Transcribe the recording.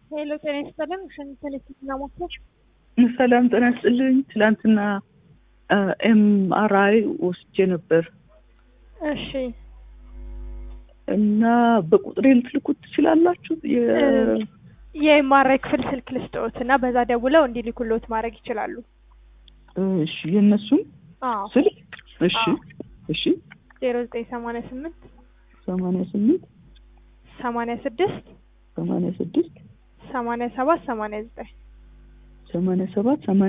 ሄሎ ጤና ይስጥልን። ሸንተን የትና ሞክር ሰላም ጤና ይስጥልኝ። ትላንትና ኤምአርአይ ወስጄ ነበር እሺ እና በቁጥሬ ልትልኩት ትችላላችሁ? የ- የኤምአርአይ ክፍል ስልክ ልስጥዎት እና በዛ ደውለው እንዲልኩልዎት ማድረግ ይችላሉ። እሺ የእነሱም አዎ ስልክ እሺ አዎ። እሺ ዜሮ ዘጠኝ ሰማንያ ስምንት ሰማንያ ስምንት ሰማንያ ስድስት ሰማንያ ስድስት ሰማንያ ሰባት ሰማንያ ዘጠኝ ሰማንያ ሰባት ሰማንያ